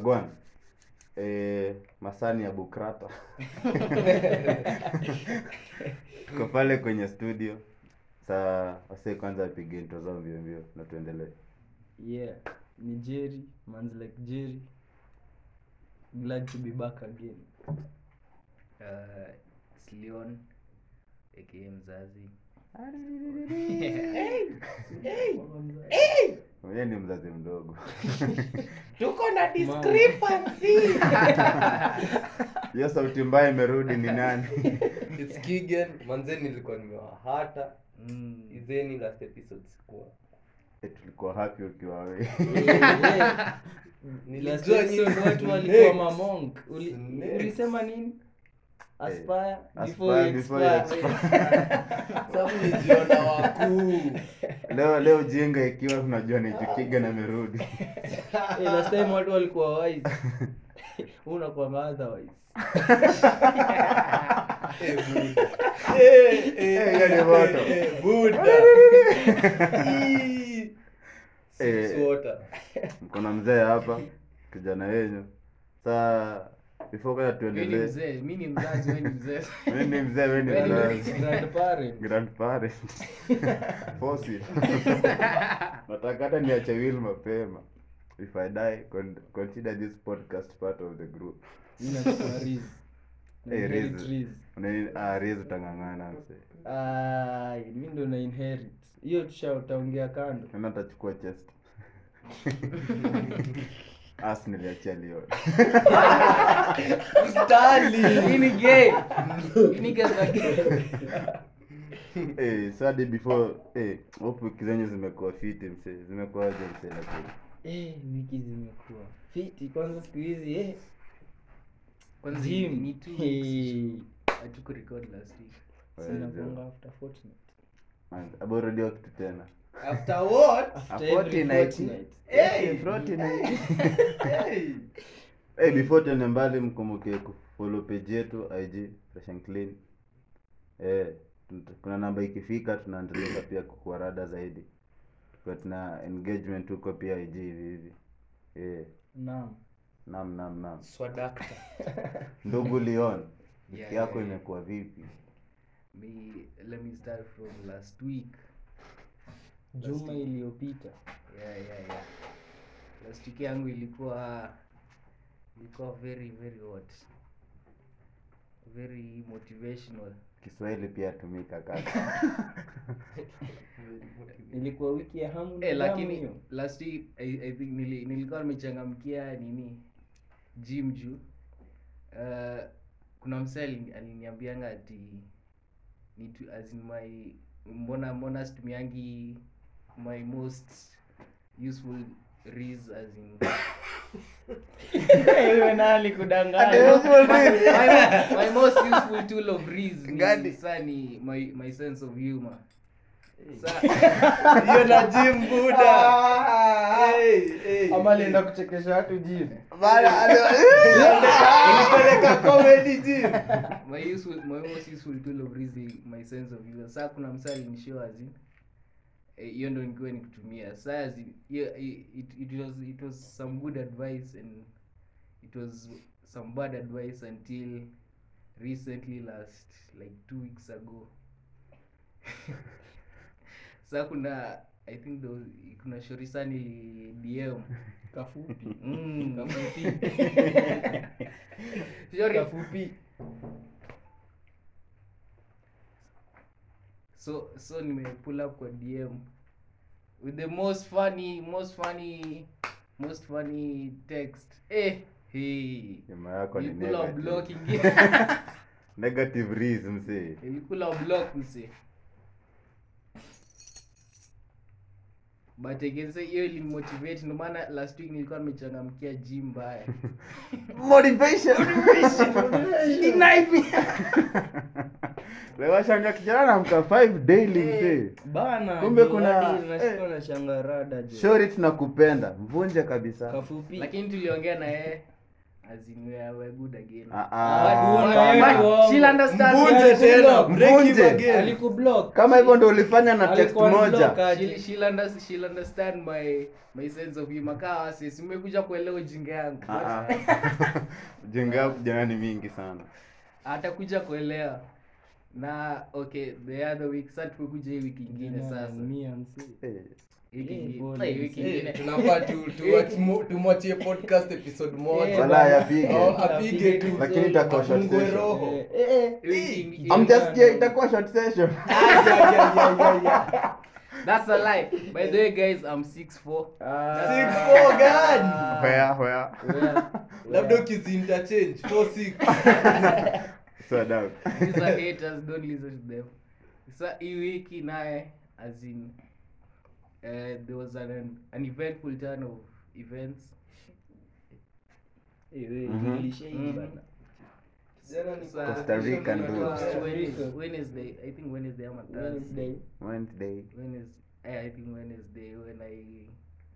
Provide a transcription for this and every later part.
wagwan eh, masani ya bukrata tuko pale kwenye studio saa wasee kwanza apige intro zao mbio mbio na tuendelee yeah ni jerry mans like jerry glad to be back again uh, it's Leon aka mzazi mwenyewe ni mzazi mdogo tuko na discrepancy hiyo sauti mbaya imerudi ni nani It's Kigen manze nilikuwa nimewahata mm. izeni last episode sikuwa Eh, tulikuwa happy ukiwa we Last nilijua episode nyinyi watu walikuwa snakes. mamonk Uli- Snakes. ulisema nini aspire aspire before you before you expire. Sababu nijiona wakuu leo leo jinga ikiwa tunajua ni jukiga na merudi Eh, last time watu walikuwa wise unakuwa otherwise Eh, Buddha. Eh, eh, hiyo ni moto. eh, Buddha. Ii. Eh. Six water. mkona mzee hapa kijana wenyu saa before kwanza Wewe ni tuendelee mzee mi ni mzazi wewe ni mzee mi ni mzee we ni Wewe ni mzazi grandparent grandparent Fossil. nataka hata niache will mapema if i die con consider this podcast part of the group inachukua riz Na Eh, inherit Riz. riz. Unani- ah, Riz utang'ang'ana mse Ai, mi ndo na inherit hiyo tushautaongea kando Nani atachukua chest as niliachia leo Hii ni gay Hii ni gay za gay eh sadi before eh hope wiki zenyu zimekuwa fiti mse zimekuwaje mse lakini Eh, wiki zimekuwa fiti kwanza siku hizi eh. kwanza Gym. ni two Eh, weeks hatuku record last week zinakuanga after fortnight. aborudia kitu tena After what? After every fortnight. fortnight. Hey. Fortnite. Hey. Eh, before tuende mbali mkumbuke kufollow page yetu ig fresh and clean eh, tun- kuna namba ikifika tunaendeleza pia kukua rada zaidi kwa tuna engagement huko pia ig hivi hivi eh, Naam. nam nam nam Swadakta. ndugu leon wiki Yeah, yako yeah, yeah. imekuwa vipi me let me start from last week juma iliyopita yeah, yeah, yeah. last week yangu ilikuwa ilikuwa very very hot very motivational kiswahili pia tumika kaka ilikuwa wiki ya hamu na eh, damu lakini hiyo. last week I, I think nili, nilikuwa nimechangamkia nini gym juu uh, kuna msee alini- aliniambianga ati ni tu, as in my mbona mbona situmiangi my most useful reas as in Iwe nani kudanganya my, my most useful tool of reas Gani? ni saa ni my, my sense of humor sa Hiyo na gym Buddha. Hey, hey. ama alienda kuchekesha watu jini Ilipeleka comedy gym. my useful my most useful tool of reason is my sense of humor saa kuna msali nishow azin hiyo ndo nikiwa nikutumia saa azin hiyo i- it, it was it was some good advice and it was some bad advice until recently last like two weeks ago saa kuna i think there was, kuna shorisa nili dm kafupi mm. kafupi Shori- kafupi so so nime pull up kwa dm with the most funny most funny most funny text eh hey nyuma yako ni ilikula negative. blocking negative reas msee ilikula block mse but again say hiyo ilinimotivate ndio maana last week nilikuwa nimechangamkia gym mbaya motivation lewashanga kijana namka 5 daily msee bana Kumbe ndio kuna- hadi nashikwa eh. na shangarada jo shori tunakupenda mvunje kabisa kafupi lakini tuliongea na yeye as in we are, we are good again Ah, But- ah, But- hapana. but but she'll understand Mvunje tena, break him Mvunje. again. alikublock kama hivyo ndo ulifanya na text Alikuwa moja unblock aje. she'll, she'll, under, she'll understand my my sense of humor kaa sisi umekuja kuelewa ujinga yangu Ah, ah. ujinga yako jana ni mingi sana atakuja kuelewa na okay the other week sasa tumekuja hii wiki ingine sasa Mia msee. Eh, wiki Eh, ingine pole, Eh, wiki Eh, ingine tunafaa tu- tuwatch mo- tumwachie podcast episode moja wala yapige Oh, apige tu Lakini itakuwa short afungwe session. roho Eh, eh, eh. Wiki ingine- amjasikia itakuwa short session Ay, ay, ay, ay, ay, ay. that's a lie by the way guys i'm 6'4 Ah. Six four gani? where where Where? labda ukiziinterchange four six so down these are haters don't listen to them sa hii wiki naye as in uh, there was an, an eventful turn of events Eh, we, Mhm. tulisha hii Mhm. bana. Jana ni Costa Rican Costa dudes. Rica. Wednesday, Wednesday i think wednesday ama thursday Wednesday. wednesday Wednesday, I think Wednesday when I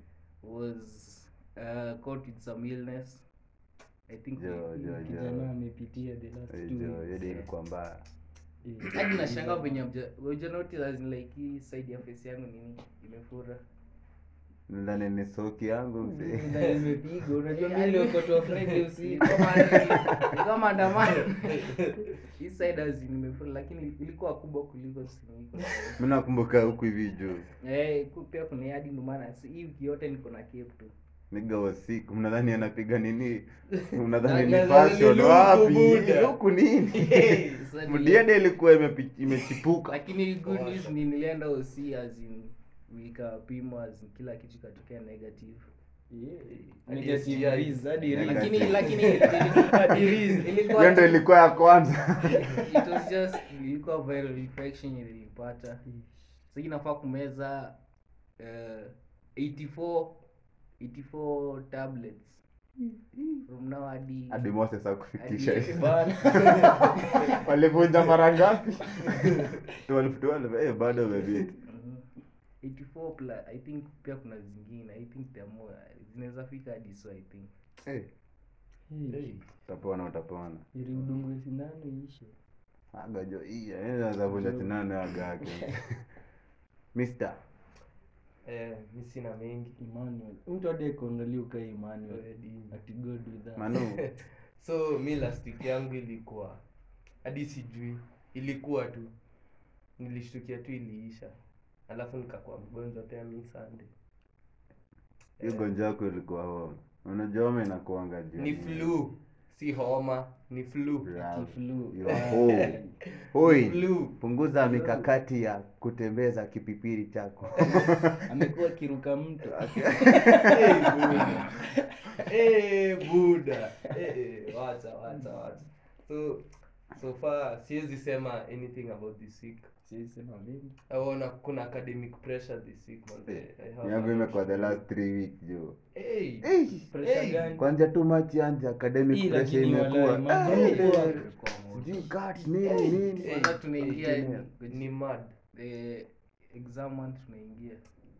was uh, caught with some illness. I think Jo, we- jo, jo. kijana amepitia the last Eh, two jo, weeks. hiyo day ilikuwa mbaya Eh, hadi nashanga venye mja- uja notice as in like hii side ya face yangu nini imefura. nadhani ni soki yangu mzee Ndio nimepigwa unajua Eh, mimi niliokotoa Friday Ni usiku kama ni- ni kama maandamano. Hii side as in imefura lakini ilikuwa kubwa kuliko siniko. mi nakumbuka huku hivi juu Eh, ku- pia kuna hadi ndio maana si- hii wiki yote niko na cape tu. niga wasiku mnadhani anapiga nini mnadhani ni Na- na- fashion ni wapi luku buda. huku nini Sasa nile- mdiede ilikuwa imepi- imechipuka lakini good news ni nilienda OC as in nikapimwa as in kila kitu ikatokea negative Yeah. Hadi Negative STI. Riz, hadi Riz. Negative. lakini lakini ilikuwa ilikuwa hiyo ndo ilikuwa ya kwanza it was just ilikuwa viral infection nilipata sasa inafaa kumeza uh, 84 84 tablets from now hadi hadi moses akufikisha hadi- Bana. walivunja mara ngapi 12 12 eh bado wamebit Mhm. 84 plus i think pia kuna zingine i think there are more zinaweza fika hadi so i think eh Eh, utapona utapona ili udungwe sindano iishe agajo iya naweza vunja sinane aga yake mister Eh, mi sina mengi Emmanuel mtu hadi kuangalia ukaa Emmanuel Already. ati God with us. manu so mi last week yangu ilikuwa hadi sijui ilikuwa tu nilishtukia tu iliisha alafu nikakuwa mgonjwa pia mi sande hiyo gonjwa yako ilikuwa homa unajua homa inakuanga juu ni flu si homa ni flu Bravo. Ati flu. You are home. Hoi, flu punguza mikakati ya kutembeza kipipiri chako amekuwa akiruka mto Eh, buda. Eh, buda Eh, eh, wacha wacha wacha so so far siwezi sema anything about this week Siwezi sema mengi aona kuna academic pressure this week manze. I have yangu a lot imekuwa to the do. last three weeks jo Hey. Eh, pressure Hey. gani kwanza tu machi anje academic Hii pressure lakini imekuwa walai, magrupu Eh, wa- eh, sijui cut nini nini Eh, kwanza tunaingia eh, ni- ni mad the exam month tunaingia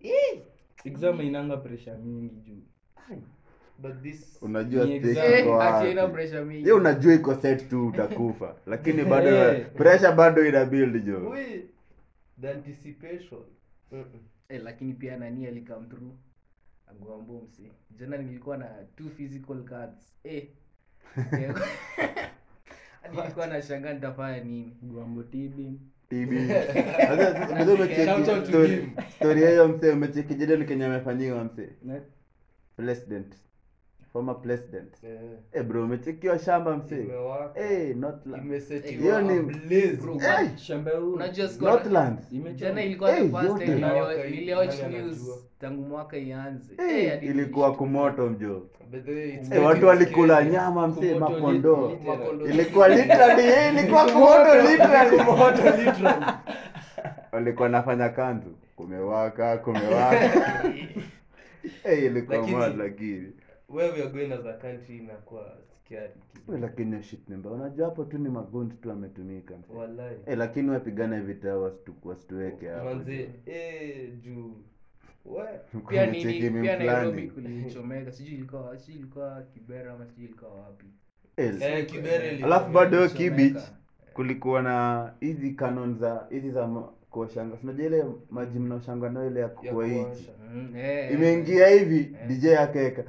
exam inanga pressure mingi juu but this unajua Ni stake exam. iko ati haina wapi pressure mingi ye unajua iko set tu utakufa lakini bado Eh. pressure bado ina build jo we the anticipation Mm-mm. eh, lakini pia nani alikam through agwambo msi jana nilikuwa na two physical cards eh Eh, hadi nilikuwa na shanga nitafanya nini gwambo tibi TB. Sasa, sasa umecheki Shout out to story- him. story ya hiyo msee umecheki Jaden Kenya amefanyiwa msee Na- president former president Eh, eh bro umechekiwa shamba msee imewaka eh Northland imesetiwa Hiyo ni- ablaze. Bro, Eh, shamba huu unajua sikuwa- Northlands imechoma. jana ilikuwa the Eh, first yote. time Inawaka nilio- hii, niliwatch nani news anajua? tangu mwaka ianze eh, Eh, hadi ilikuwa nilishtuka. kumoto mjo By the way, it's eh, getting watu walikula scary. nyama msee Kumoto makondo lit- Makondo. ilikuwa literally eh, ilikuwa kumoto literally Kumoto, literally. walikuwa nafanya kanzu kumewaka kumewaka eh ilikuwa Lakini- mad lakini where we are going as a country inakuwa scary kidogo. Eh, lakini hiyo shit nimba unajua hapo tu ni magundi tu ametumika msee. Wallahi. eh lakini wapigane vita wasitu- wasituweke hapo manze eh, juu We. pia Kumecheki nini meme pia nairobi fulani. kulichomeka sijui ilikuwa sijui ilikuwa kibera ama sijui ilikuwa wapi Eh, Eh, Kibere ili- alafu bado hiyo Kulichomeka. kibich kulikuwa na hizi canon za hizi za ma- kuoshanga unajua ile maji mnaoshanga nayo ile ya ya kukua hichi kuosha. Mm, eh, imeingia hivi Eh. dj akaweka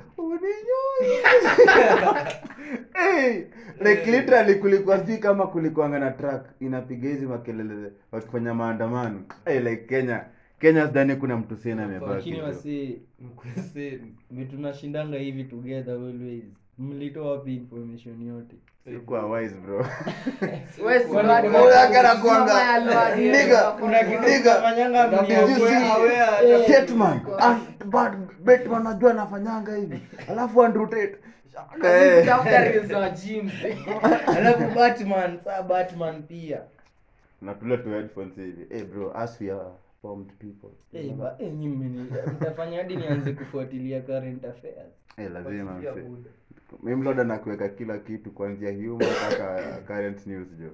hey, like literally kulikuwa sijui kama kulikuanga na track inapiga hizi makelele wakifanya maandamano hey, like kenya kenya sidhani kuna mtu sina amebaki lakini bro. wasi Mkweseni. vitu nashindanga hivi together always mlitoa wapi information yote Sikuwa wise bro Wewe si Kwani bado- kuna- Moyo wake anakuanga, Mama ya Lord, nigga, kuna kitu nigga, Unafanyanga did mnia you kweli, see- aware hata- Eh, Tatman, ah, but Batman najua anafanyanga hivi alafu Andrew Tate Eh. Kutafuta reels wa gyms. alafu batman saa batman pia na tule tu headphones hivi hey bro as we are formed people Eh, ba- eh, nyi mmeni- mtafanya hadi nianze kufuatilia current affairs Eh, lazima Fuatilia mse. buda. mimi mloda na kuweka kila kitu kuanzia humor mpaka current news jo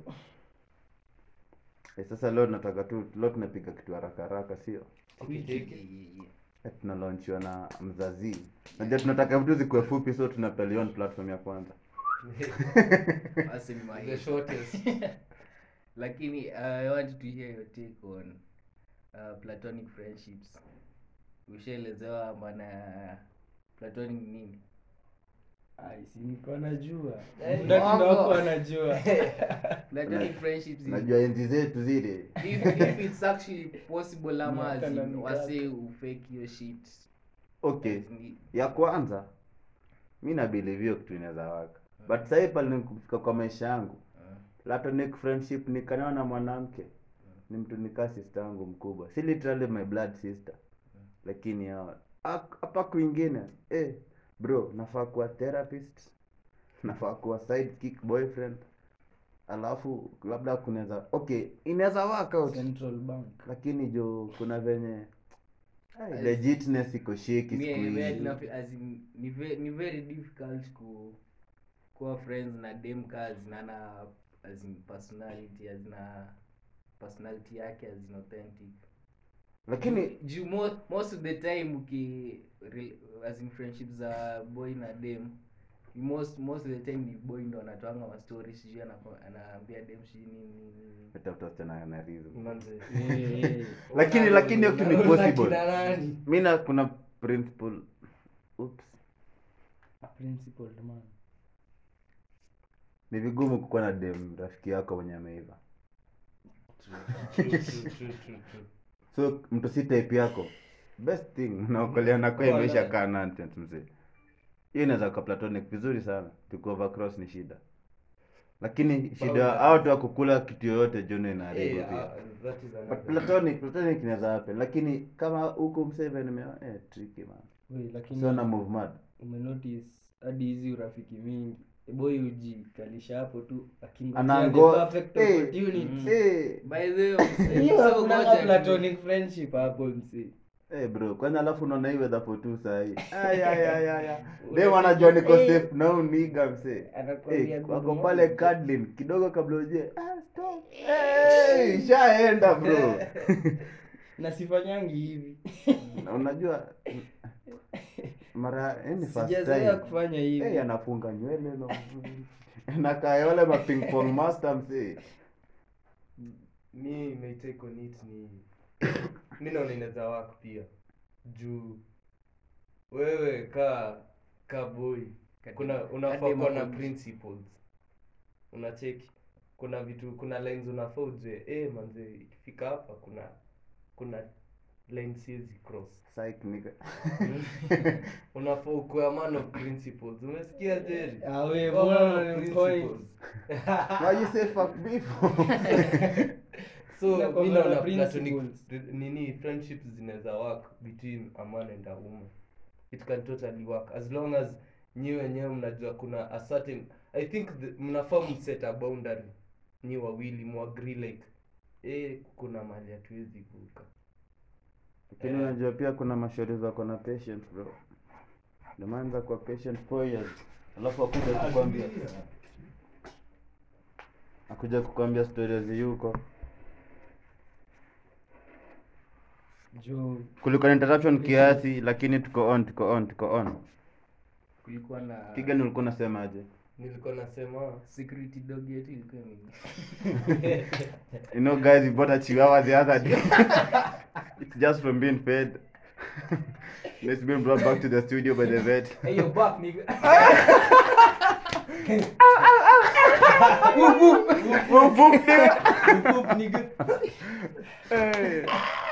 eh, sasa leo nataka tu leo tunapiga kitu haraka haraka sio eh, tunalaunchiwa na mzazi najua tunataka vitu zikuwe fupi so tunapelea on platform ya kwanza Basi ni maisha. The shortest. lakini uh, i want to hear your take on uh, platonic friendships ushaelezewa maana ya platonic ni nini Ai, si niko najua Eh, Mdati ndo mwongo. wako anajua platonic friendships is najua enzi zetu zile if, if it's actually possible ama Miaka na as in mikaka. wase ufake hiyo shit okay As in- ya kwanza mi nabilive hiyo kitu inaweza waka but sahii pale nikufika kwa maisha yangu uh, platonic friendship nikanawa na mwanamke ni mtu nikaa sister yangu mkubwa si literally my blood sister lakini hawa- hak- hapa kwingine eh, bro nafaa kuwa therapist nafaa kuwa sidekick boyfriend alafu labda kunaweza okay inaweza work out central bank lakini jo kuna venye ai, legitness iko shake me- siku me- hizi na- as in, ni ve- ni very difficult ku kuwa friends na dem ka zinana as in personality azina personality yake as in authentic lakini juu mo, most of the time uki re- as in friendship za boy na dem ni most most of the time ni boy ndo anatoanga mastori sijui anako- anaambia dem sijui nini nini, nini tafuta wasichana na reason. Manze. Eh, eh. lakini lakini hiyo kitu ni Una possible kina nani? mi na kuna principle oops A principled man ni vigumu kukuwa na dem rafiki yako mwenye ameiva True, true, true, true, true. so mtu si type yako best thing unaokoleana kwa Wala. imeisha kaa nonsense mzee hiyo inaweza kuwa platonic vizuri sana tuku overcross ni shida lakini shida Boundaries. hao watu wa kukula kitu yoyote jono inaharibu Eh, pia ah, that is but another- platonic platonic inaweza happen lakini kama huku mseve nimeona eh tricky man Wei, lakini so na move mad umenotice hadi hizi urafiki mingi boy ujikalisha hapo tu akingojea Anango- the perfect Eh, opportunity. eh by the way mse, Hiyo so hakunanga ngoja platonic friendship hapo msi Eh bro, kwanza alafu unaona hii weather for two saa hii. Ay ay ay ay. ay. Dem anajua niko Eh. safe na huyu nigga mse. Anakwambia Eh, good wako morning. pale cuddling kidogo kabla uje. Ah stop. Eh, ishaenda bro. na sifanyangi hivi Na unajua mara yani first sijazoea time. kufanya hivi Eh, anafunga nywele na nakaa wale ma ping pong master mse. mi my take on it ni mi naona inaweza work pia juu wewe ka ka boy kuna unafaa Kadem kuwa na hapo. principles unacheki kuna vitu kuna lines unafaa ujue eh manze ikifika hapa kuna kuna line siwezi cross Psych nigga. unafaa ukuwe a man of principles umesikia jerry Ah, we, Kuwa mbona man of unani- principles. Why you say fuck before? so Inakuwa mi na naona principles. platonic nini friendships zinaweza work between a man and a woman it can totally work as long as nyi wenyewe mnajua kuna a certain i think the, mnafaa mset a boundary nyi wawili muagree like eh kuna mali hatuwezi kuka Lakini unajua pia kuna mashauri wako na patience bro. Ndio maana za kwa patient four years. Alafu akuja kukwambia akuja kukwambia stories yuko jo kulikuwa na interruption kiasi lakini tuko on tuko on tuko on kulikuwa na kigan ulikuwa unasemaje nilikuwa nasema security dog yetu ilikuwa ime- you know guys we bought a chihuahua the other day it's just from being fed it's been brought back to the studio by the vet hey you're back nigga Whoop, nigga Hey.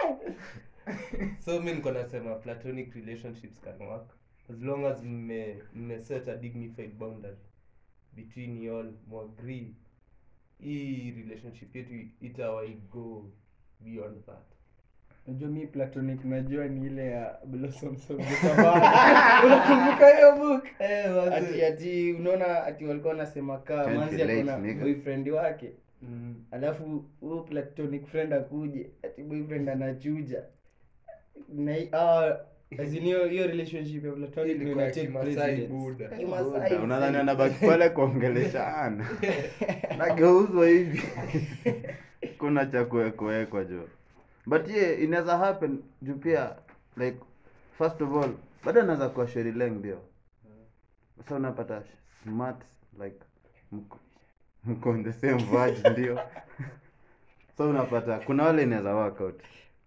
so mi niko nasema platonic relationships can work as long as mme mme set a dignified boundary between you all muagree hii relationship yetu itawai go beyond that Unajua mi platonic najua ni ile ya blossoms of the savannah unakumbuka hiyo book ati ati unaona ati walikuwa wanasema kaa Can't manzi relate, akona nigga. boyfriend wake mm. alafu huyo platonic friend akuje ati boyfriend anachuja na hi- ah, as in hiyo hiyo relationship ya platonic ndio Ilikuwa ina take Kimasai precedence. Buddha. Kimasai, unadhani anabaki pale kuongeleshana nageuzwa hivi kuna cha kuwekwa jo but ye inaweza happen juu pia like first of all bado anaweza kuwa sherileng ndio sasa unapata smart like mko- mko on the same verge ndio so unapata kuna wale inaweza work out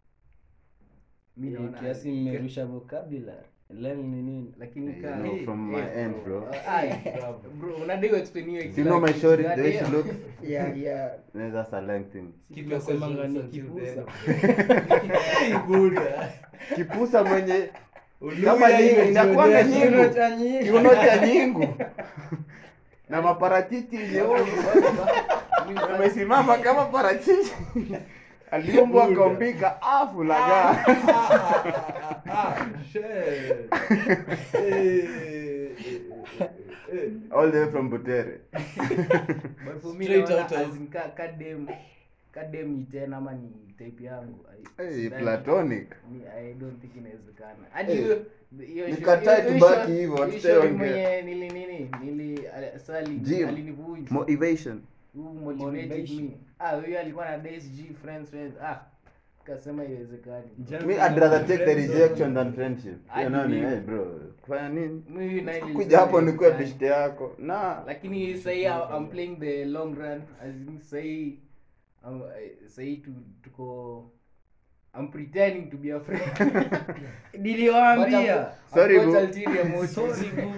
mi Eh, naona- kiasi mmerusha vocabulary leng ni nini lakini You ka- know, hey, from hey, my end, bro. Ai, bro, unadai uexplain hiyo you know my exact- shorty the way she goddamn. looks yeah yeah inaweza saleng thing Keep your Tunasemanga questions ni until kipusa. then. Hey, Buddha. kipusa mwenye Uluya kama nyingi imejionyesha. inakuanga Kiuno nyingu cha nyingi. kiuno cha nyingu na maparachichi nyeusi amesimama kama parachichi aliumbwa akaumbika afu lagaa Ah, shit. Eh, eh, eh, eh. all the way from butere But for me, Straight naona out of- as in ka- ka dem- ka dem ni ten ama ni type yangu I- hey, sidhani- platonic mi- I don't think inawezekana hadi Eh, hiyo- hiyo nikatae show- hiyo tubaki show- hivyo, hiyo hatutaongea. show mwenye nili nini nili ali- sa ali- Jim. alinivunja motivation Who motivated Motivation. me ah huyo alikuwa na DSG friends friends ah kasema iwezekani Jam- me I'd rather take the Friend zone. rejection than friendship I you know ni believe. hey bro kufanya nini Mimi naye kuja nilisema hapo nikuwe iwezekani. bishte yako na lakini sahii I'm playing the long run as in sahii um, sahii tu, tuko I'm pretending to be a friend But niliwaambia I'm- I've Sorry, got boo. ulterior motives. Sorry, boo.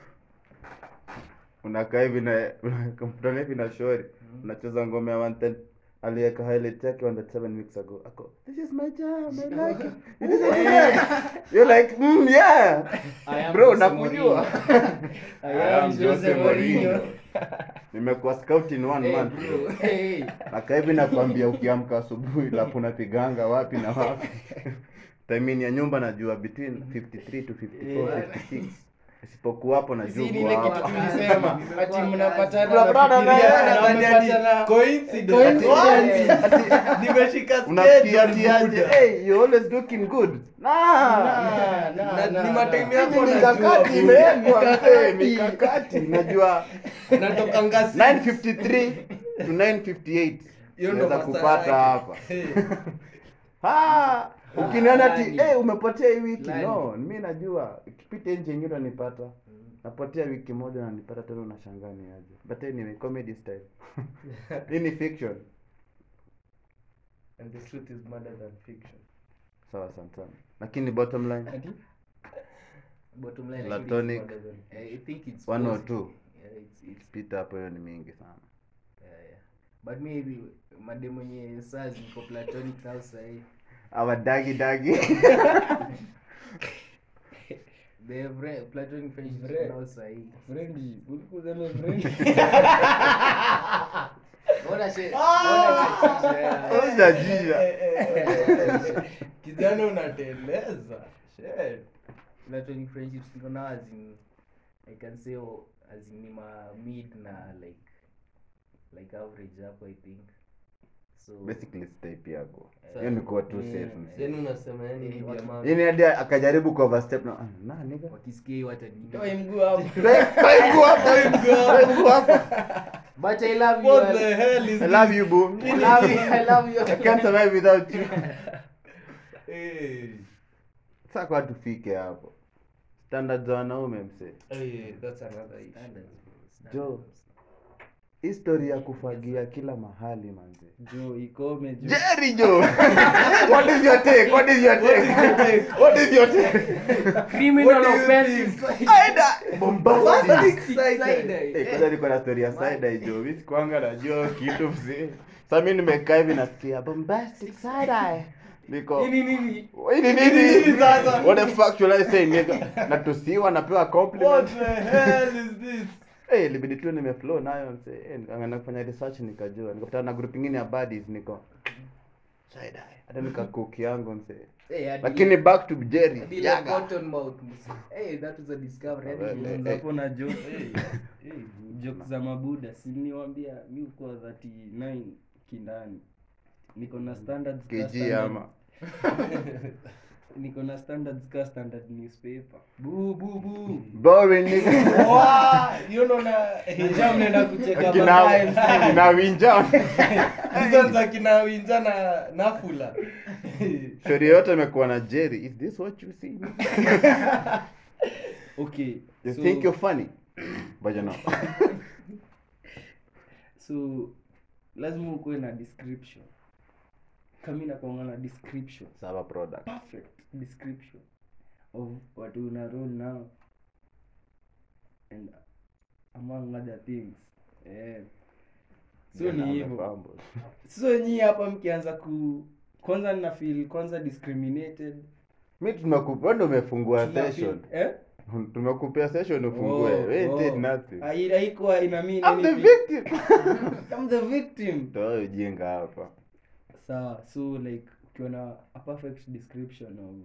unakaa hivi na unakutana hivi na shori unacheza ngome ya 110 aliweka highlight yake 107 weeks ago ako this is my jam i like it it is a you're like mm, yeah I am bro Jose nakujua I I am am Jose Jose Mourinho. Mourinho. nimekuwa scout in one Hey, month bro. bro Hey. nakaa hivi nakwambia ukiamka asubuhi lapu unapiganga wapi na wapi timing ya nyumba najua between 53 to 54 56 isipokuwa hapo Si najua ni uko ile kitu hapa. tulisema ati mnapatana Mnapatana na nafikiria yeye, na Nadhani ati mmepatana- coincidence. Coincidence. Ati- nimeshika unasikia schedule, ati aje Buddha. hey you always looking good nah Na, na, Na- na, ni na. matime Hizi yako mikakati najua, imewekwa Mikakati. mzee, mikakati najua natoka ngasi 953 to 958 Hiyo ndo unaweza masaa kupata yake. hapa Hey. Ah, ukiniona ati Nani? hey, umepotea hii wiki Nani? no mi najua ikipita nje ingine unanipata napotea wiki moja nanipata tena unashangaa ni aje but anyway comedy style hii ni fiction And the truth is madder than fiction. sawa sana sana lakini bottom line Ati? Bottom line, Platonic. Madder than- I think it's one or positive. two Yeah, it's, it's pita hapo hiyo ni mingi sana yeah, yeah. but maybe madem mwenye saa ziko platonic now sahii awa dagi dagi the vre- platonic friendship Vre- now sahii Friendly. Ulikuwa useme friendly. ona she ona chachisha Unajajia. Eh, eh, eh, eh. kijana unateleza Shit. platonic friendships niko now as in i can say oh, as in ni ma mid na like like average hapo i think so basically type yako Eh, hiyo ni kuwa too mm, safe msee. yani unasema yani Eh, bibi ya watu- mama. Yaani hadi akajaribu ku overstep na ah, na nigga wakisikia hiyo watanini Toa mguu hapo. Mguu hapa, mguu hapa. but i love you What I- the hell is I love you boo I love you I love you I can't survive without you Eh, Sasa kwa tufike hapo standard za wanaume msee eh, that's another issue. Standards, bro. Standards. Jo. history ya kufagia kila mahali manze jo ikome jo Jerry jo what is your take what is your take what is your take Criminal offenses. Aida bombastic Side-eye. Eh, kwanza niko na story ya side eye jo mimi sikuanga najua kitu mzee sasa mimi nimekaa hivi nasikia bombastic side eye niko Nini, nini? Hii ni nini sasa what the fuck should I say nigga natusiwa napewa compliment What the hell is this? Eh, ilibidi tu nimeflow nayo mse. Eh, nikaanza kufanya research nikajua. Nikakutana na group ingine ya buddies niko side eye. Hata nikacook yangu mse. Eh, hadi- Lakini back to Jerry. hadi ile Yaga. cotton mouth, mse. Eh, that was a discovery. Hadi Well, nilianza eh, hapo na joke joke za mabuda si niwaambia mi uko 39 kindani niko na standards ka KG standard- ama. niko na standards ka standard newspaper Bu, bu, bu. Boring nigga. Wow, hiyo ndo na Hijab mnaenda kucheka Kina baadaye kina winja. Hizo za kina Winja na Nafula. Story yote imekuwa na Jerry. Is this what you see? okay You so, think you're funny? But you're not. so lazima ukuwe na description kami nakuanga na description Saba product. perfect description of watu una roll now and among other things eh. so Yeah, ni I'm hivyo a fumble. so nyii hapa mkianza ku kwanza nina feel kwanza discriminated Mimi tumekupa wewe ndio umefungua Tuna session. feel- eh? Tumekupea session ufungue. Oh, We oh. did nothing. Hai- haikuwa ina mean I'm the anything. victim. I'm the victim Toa ujinga hapa. sawa so like ukiwa na a perfect description of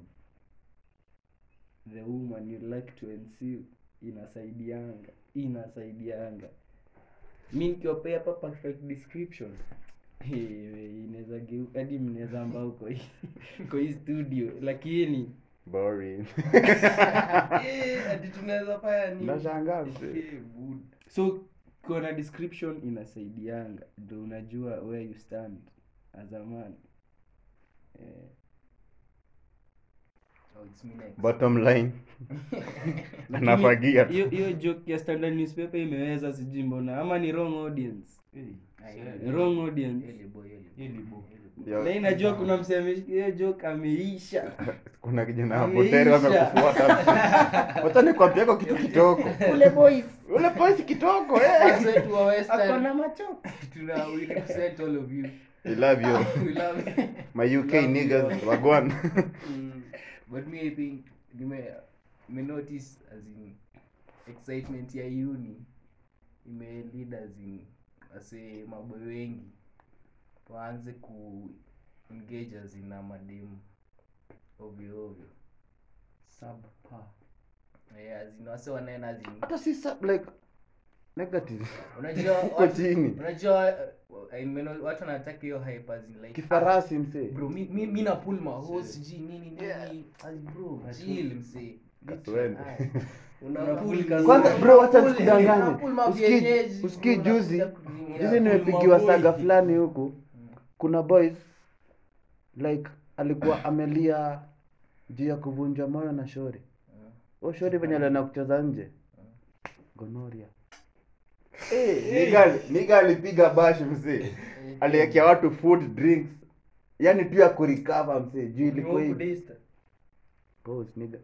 the woman you like to ensue inasaidianga inasaidianga mi nikiwapea hapa perfect description eh, inaweza geu hadi mnaweza ambao uko hii uko hii studio lakini Boring. Eh, ati tunaweza fanya nini? Nashangaa mzee. Eh, good. so ukiwa na description inasaidianga ndo unajua where you stand as a man eh, Oh, it's me next. Bottom line. Lakini Anafagia tu. hiyo hiyo joke ya standard newspaper imeweza sijui mbona ama ni wrong audience Eh, Ah, yeah. yeah. wrong audience Yele boy, yele boy. Yele boy. Yo, na inajua kuna mseme hiyo joke ameisha kuna kijana hapo Ameisha. teri wamekufuata. Wacha nikwambie kwa kitu kitoko. ule boys Ule boys kitoko eh. Fans wetu wa Western, akona macho tuna we represent all of you. I love you. We love you. My UK niggas wagwan. Mm, but me I think nime me notice as in excitement ya uni ime lead as in ase maboy wengi waanze ku engage as in na mademu ovyo ovyo subpar yeah, as in wase wanaenda as in Hata si sub like negative. unajua Uko watu- chini. unajua uh, I mean, watu wanataka hiyo hype as in like Kifarasi msee. bro mi, mi, mi na pull my hose sijui nini nini Yeah. as bro chill msee Kaswende. Aye. Una Una pull pull kazi- Kwanza Una bro wacha pull- nisikudanganye. una pull ma Usikii vienyeji, usikii bro, juzi. unakuja kutumia. Juzi nimepigiwa maboy. saga fulani huku. Kuna boys like alikuwa amelia juu ya kuvunjwa moyo na shori. Oh, shori venye alienda kucheza nje. Gonoria. Eh, niga niga alipiga bash mzee. Aliwekea watu food drinks. Yaani tu ya kurecover mzee. Juu ilikuwa hivi. Pause nigga.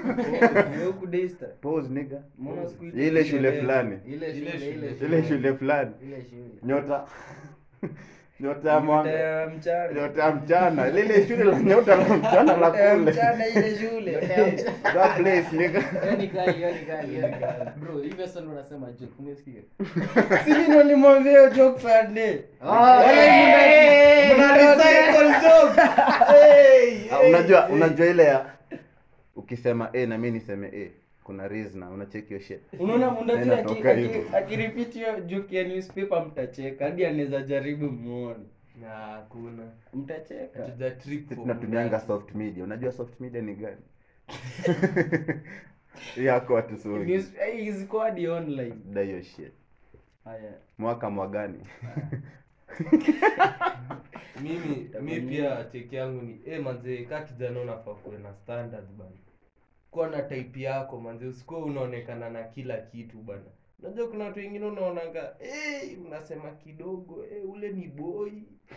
Pause nigga. Mbona siku hizi Ile shule shule- fulani. ile Ile shule ile shule. Ile shule fulani. ile shule Nyota. Nyota ya mwanga. ya mchana Nyota ya mchana. Lile shule la nyota la mchana la ya kule. mchana ile shule That place nigga. hiyo ni kali hiyo ni kali hiyo ni kali bro hivyo sasa ndo unasema joke umesikia sisi ndo nimwambia hiyo joke Sunday Ah, Wale mna- mna recycle joke. Hey, Ah, hey, unajua hey. unajua ile ya ukisema a na mimi niseme a kuna reason na unacheki hiyo shit unaona mundati Inatoka hivyo. akiripit hiyo joke ya newspaper mtacheka hadi anaweza jaribu muone Na hakuna. mtacheka Hatuja trip Sisi for tunatumianga muda. soft media unajua soft media ni gani yako watusuni News- eh, ziko hadi online da hiyo shit haya mwaka mwagani mimi Itakuwa mi nini? pia cheki yangu ni eh manze ka kijana unafaa kuwe na standards bana kuwa na type yako manze usikuwa unaonekana na kila kitu bana unajua kuna watu wengine unaonanga eh unasema kidogo eh ule ni boy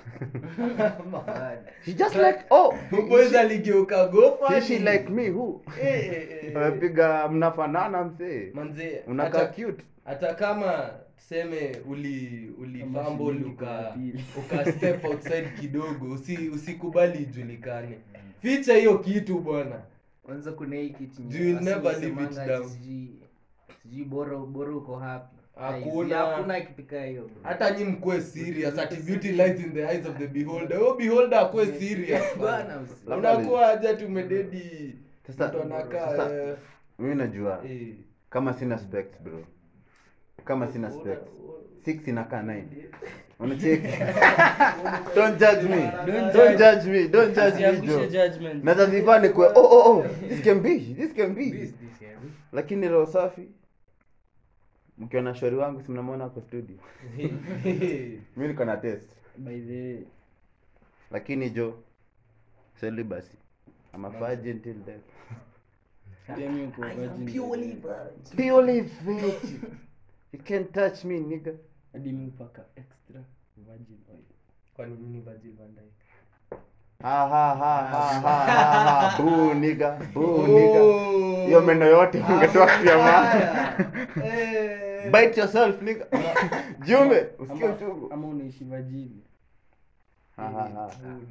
She just like oh boys aligeuka gofa she like me who eh eh, eh amepiga mnafanana msee manze unakaa hata- cute hata kama tuseme uli Kama ulifumble shilingi uka kwa pili. uka step outside kidogo usi usikubali ijulikane ficha hiyo kitu bwana kwanza kuna hii kitu You will never leave it wasemanga down. ati sijui sijui bora bora uko happy Hakuna. hakuna kipika hiyo bro. hata nyi mkwe serious ati beauty lies in the eyes of the beholder oh beholder akwe serious Bwana bwana usi- Labda unakuwa aje tumededi Sasa- mtu anakaa sasa- eh, mimi najua eh. kama sina specs bro kama sina specs six inakaa nine unacheki don't judge me Don't don't judge. judge me don't judge me Usiangushe jo judgment. naweza zivaa nikwe oh oh oh this can be this can be This- this, yeah. lakini roho safi mkiona shori wangu si mnamwona hapo studio mi niko na test By the way, lakini jo celibacy I'm a virgin till death pia mi uko virgin by the way. purely virgin you can't touch me nigga hadi mi upaka extra virgin oil kwani mimi ni Virgil van Dijk? ha ha ha ha ha ha ha boo nigga boo nigga hiyo meno yote ungetoa kwa maana Eh. bite yourself nigga jumbe usikie ama, uchungu ama unaishi vajini ha ha ha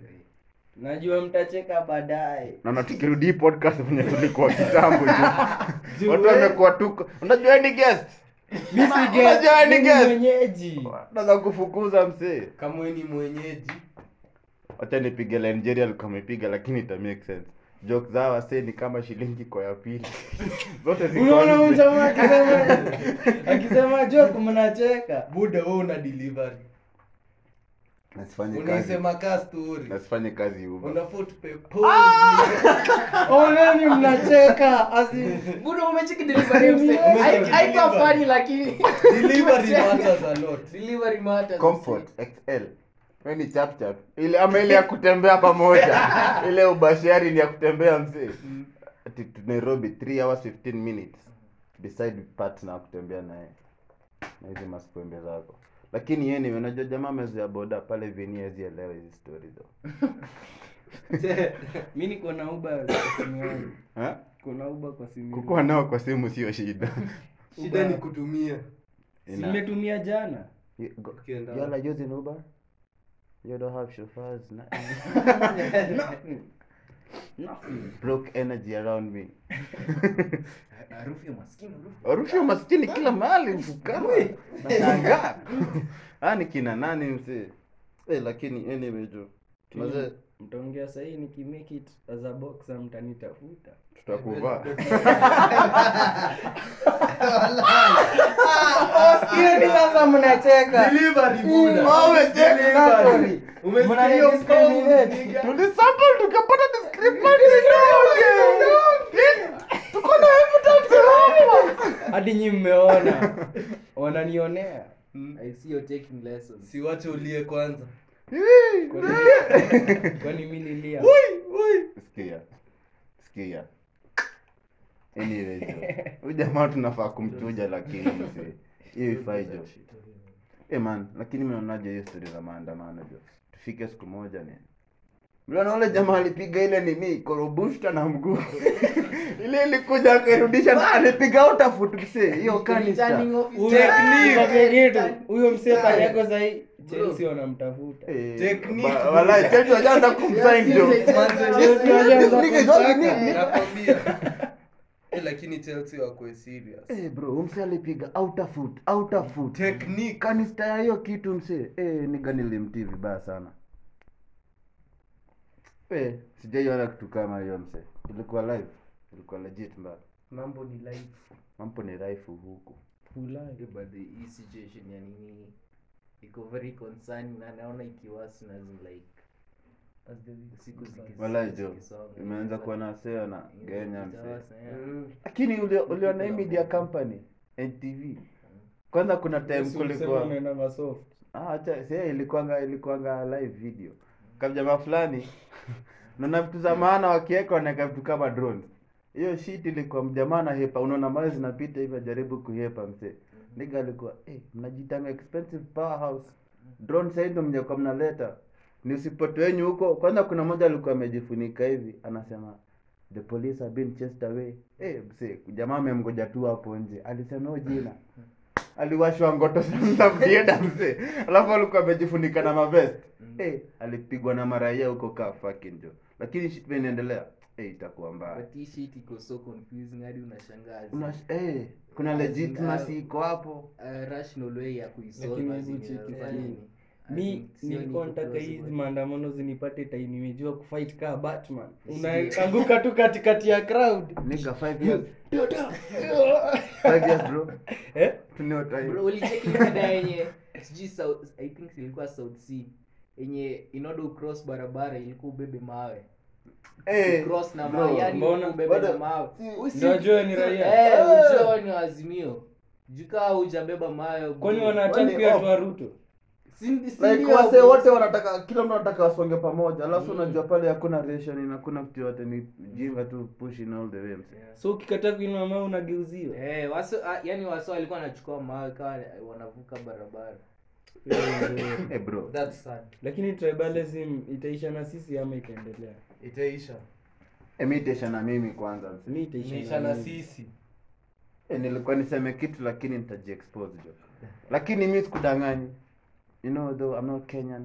najua mtacheka baadaye naona tukirudi hii podcast venye tulikuwa kitambo ju Juu watu we- wamekuwa tuko unajua ni guest Mi si Unajua guest, ni mi ni guest. mwenyeji naweza kufukuza msee kama we ni mwenyeji wacha nipige la nigeria alikuwa amepiga lakini ita make sense joke zao wasee ni kama shilingi kwa ya pili zote ziko unaona nje. mjamaa akisema akisema joke mnacheka buda we una delivery nasifanye kazi unaisema ka story nasifanye kazi uba unafaa tupe pause. oneni mnacheka asi Buda umecheki delivery mse. Umecheki Hai- haikuwa delivery. funny lakini delivery matters a lot delivery matters. comfort xl we ni chap chap ile ama ile ya kutembea pamoja ile ubashari ni ya kutembea msee ati tu nairobi 3 hours 15 minutes beside partner wa kutembea naye na hizi masipembe zako lakini yeye ni unajua jamaa amezoea boda pale vini hazielewa hizi story though mi niko na uba kwa simu yangu eh kuna uba kwa simu yangu. kukuwa nao kwa simu sio shida shida ni kutumia Ina- simetumia jana You- go- Ukienda y'all are using uber you don't have chauffeurs na Nothing. Nothing. broke energy around me Harufu ya maskini, harufu. harufu ya maskini kila mahali mfukara nashangaa ah ni kina nani msee eh lakini anyway jo mazee mtaongea sahii nikimake it as a boxer mtanitafuta tutakuvaa hiyo ni sasa mnacheka delivery buda Oh, umecheka Delivery. Umesikia Mnani hiyo discriminate. pause, nigga? tulisample tukapata discrepancy tuko na evidence hapo hadi nyi mmeona wananionea I see you're taking lessons. si wache ulie kwanza Kwani- kwani mi nilia sikia sikia anyway jo huyu jamaa tunafaa kumchuja lakini msee hiyo ifai jo Eh man, lakini mnaonaje hiyo story za maandamano jo? Tufike siku moja ni. Mliona ule jamaa alipiga ile nini korobushta na mguu. ile ilikuja akairudisha na alipiga out of foot msee. Hiyo kanisa. Returning officer. Huyo- Technique. Kwa kitu, huyo msee pale yako sahii chelsea wanamtafuta Eh, Technique. ba- Walai, Chelsea wajaanza kumsign jo. Chelsea- Manze, This- this nigga is all you need. nakwambia Eh, lakini chelsea wakwe serious Eh bro, huyu msee alipiga out of foot, out of foot. technique Kanista ya hiyo kitu msee. Eh, niga nilimtii vibaya sana. Eh, sijaiona kitu kama hiyo msee. Ilikuwa live. Ilikuwa legit mbaya. mambo ni live mambo ni raifu huku Ulaya. Yeah, but the hii situation ya nini iko very concerning na naona ikiwasi na zi- like As the weeks siku goes by. ziki- walai jo zikisonga, imeanza it's kuwa like- na seo na it's genya like msee itawasa, yeah. Mm. lakini uli- uliona hii media company ntv kwanza kuna time Yesu ulisema kulikuwa unaenda masoft. Ah, acha si ilikuanga ilikuanga live video. Kama jamaa fulani naona vitu za maana wakiweka wanaweka vitu kama drones. Hiyo shit ilikuwa mjamaa na hepa, unaona mali zinapita hivi ajaribu kuhepa mzee. Nigga alikuwa eh, mnajitanga expensive powerhouse. Drone sasa ndio mjakuwa mnaleta. Ni usipote wenyu huko. Kwanza kuna mmoja alikuwa amejifunika hivi, anasema the police have been chased away. Eh, mzee, jamaa amemgoja tu hapo nje. Alisema hiyo jina aliwashwa ngoto za mdieda mzee alafu alikuwa amejifunika na mavest eh alipigwa na maraia huko ka fucking jo lakini shit vile inaendelea eh itakuwa mbaya but hii shit iko so confusing hadi unashangaa una eh kuna legitimacy iko hapo uh, rational way ya kuisolve Lakini as in hebu cheki inaweza fani. nini. I mi think sioni nilikuwa iko nataka plausible. hizi maandamano zinipate time nimejua kufight kaa batman Serious. unaanguka tu katikati ya crowd nigga 5 years 5 years bro eh? tunio time Bro, ulicheki ile dada yenye sijui South- i think ilikuwa south sea yenye inodo cross barabara ilikuwa ubebe mawe eh cross na bro, mawe yani mbona- ubebe na bado- mawe si- Usi- Ndio ajue ni raia. eh Eh. ujue ni wazimio jukaa hujabeba mawe kwani bro. wanataka Kwani pia off? twa ruto Si- si like ndio, wase bro. wote wanataka kila mtu anataka wasonge pamoja alafu Mm. unajua pale hakuna ration hakuna kitu yote ni jinga tu pushing all the way mzee so ukikataa kuinua mawe unageuziwa eh waso ah, yani waso walikuwa wanachukua mawe kama wanavuka barabara eh bro That's sad. lakini tribalism itaisha na sisi ama itaendelea itaisha emitation na mimi kwanza mzee. mi itaisha itaisha na na mimi. sisi Eh, nilikuwa niseme kitu lakini nitajiexpose jo lakini mi sikudanganyi you know though i'm not kenyan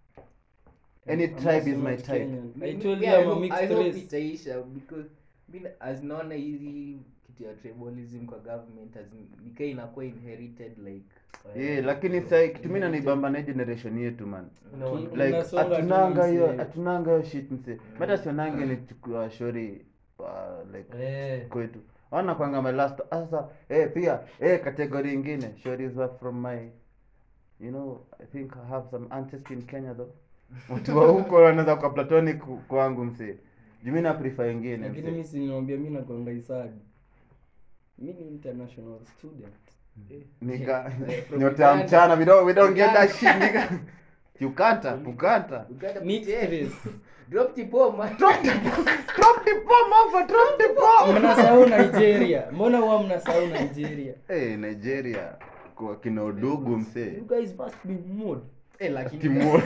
any I'm tribe also is my not type Kenyan. I told Yeah, you I I'm a hope- I mixed hope race. itaisha because mi na- as naona hizi kitu ya tribalism kwa government as in- nikaa inakuwa inherited like yeah, lakini sai kitu mi nanibamba na hii generation yetu man No, Tu- like Tunasonga tu hatunanga hiyo msee. hatunanga hiyo shit mse mata sionange ni chukua shori uh, like Eh, kwetu ona kwanga my last sasa eh pia eh category ingine shories were from my you know i think i have some ancestry in kenya though watu wa huko wanaweza kwa platonic kwangu mse jumi na prefer ingine lakini mse mi siniwambia mi nakwanga isadi mi ni international student nika From nyota ya Uganda. mchana we don't we don't get that Uganda. shit nika ukanta ukanta Uganda Mixed potato. race. drop the bomb man. drop the bomb over drop the bomb mnasahau nigeria mbona huwa mnasahau nigeria eh nigeria kwa kina udugu mse you guys must be mod Eh, lakini Timor.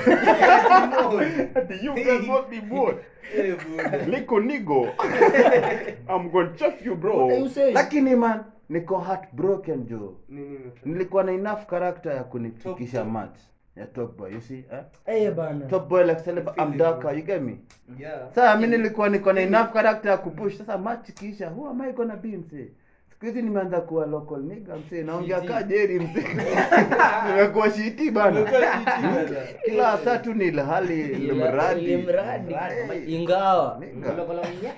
Ati you guys must be bored. Liko nigo. I'm gonna chuff you bro. What are you saying? Lakini man, niko heartbroken jo. nini imefanya? Nilikuwa na enough character ya kunifikisha Top- match ya top boy, you see? Eh? eh bana Top boy like celeb I'm Feeling darker, you get me? Yeah. Sasa mimi nilikuwa niko na enough character ya kupush. Sasa match kisha, who am I gonna be mse? Siku hizi nimeanza kuwa local nigga mse, naongea Shiti. ka Jerry mse. Nimekuwa shiti bana. Kila saa tu ni ilhali limradi. limradi Hey. ingawa Nigga. Kolo- kolo minya.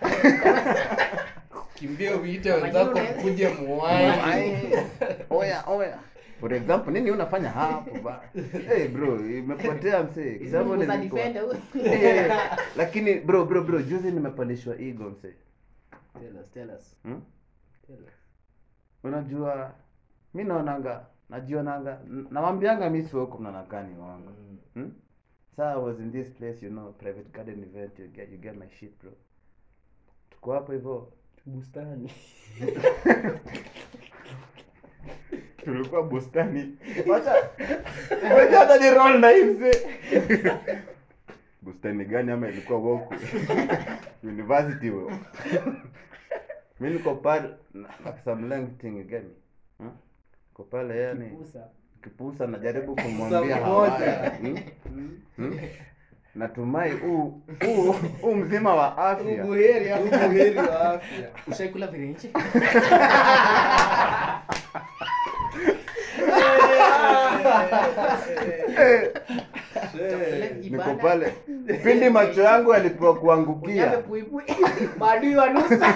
kimbia uite wenzako mkuje muwai Ai, oya oya for example nini unafanya hapo ba hey bro imepotea msee Hizi kitambo nguvu za nilikuwa defender, huyu. Eh, lakini bro bro bro juzi nimepandishwa ego msee Tell us, tell us, hmm? tell us. unajua mi naonanga najionanga n- nawambianga mi siwoko mnanakani wangu hmm? Saa I was in this place you know private garden event you get, you get my shit bro tuko hapo hivyo bustani tulikuwa bustani wacha wacha hata ni roll na hii mzee bustani gani ama ilikuwa woku university wo mi niko pale na- na some length thing you get me hmm? niko pale yani Kipusa. kipusa najaribu kumwambia Saa moja. hawaya hmm? hmm? natumai huu huu huu mzima wa afya ubuheri ubuheri wa afya ushaikula virenje niko pale pindi macho yangu yalipewa Unyame kuangukia puipui maadui wa nusa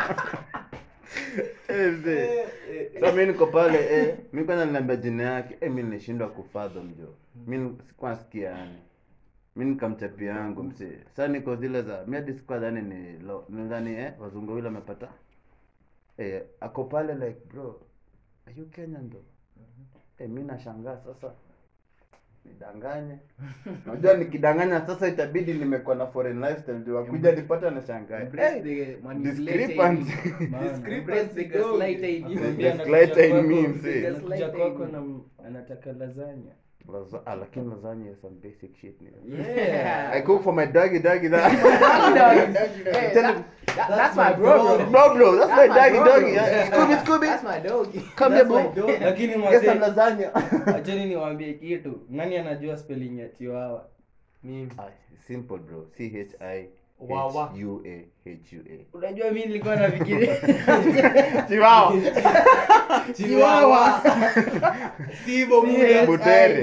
Eh, mzee. Sasa mi niko pale eh, mi kwanza niliambia jina yake eh, mi nilishindwa kufathom jo mi ni- sikuwa nasikia yani mi nikamchapia yangu msee sasa niko zile za mi hadi sikuwa dhani ni lo nidhani eh, wazungu wile amepata eh, ako pale like bro are you kenyan though eh, mi nashangaa sasa nidanganye unajua nikidanganya sasa itabidi nimekuwa na foreign lifestyle ndio wakuja nipata na shangaa Embrace the manipulator in discrepancy. you. Maana. Embrace the gaslighter in you. Nakwambia Gaslighter in anakuja me, kwako- msee. anakuja kwako na anataka lasagna Laza- ah, lakini lasagna is some basic shit nigga. yeah I cook for my doggy doggy that. Hey, Tell that- him- that- that's my bro, bro. Bro, bro, that's, That's my my doggy bro, doggy. bro. Yeah. Scooby, Scooby. That's my dog. Come here, That's my bro. dog. lakini Get some mazee lasagna. acheni niwaambie kitu nani anajua spelling ya chiwawa Mimi. Ah, simple bro. C H I Wawa. H U A H U A. unajua mi nilikuwa nafikiria Chihuahua. chiwawa Sivyo Butere.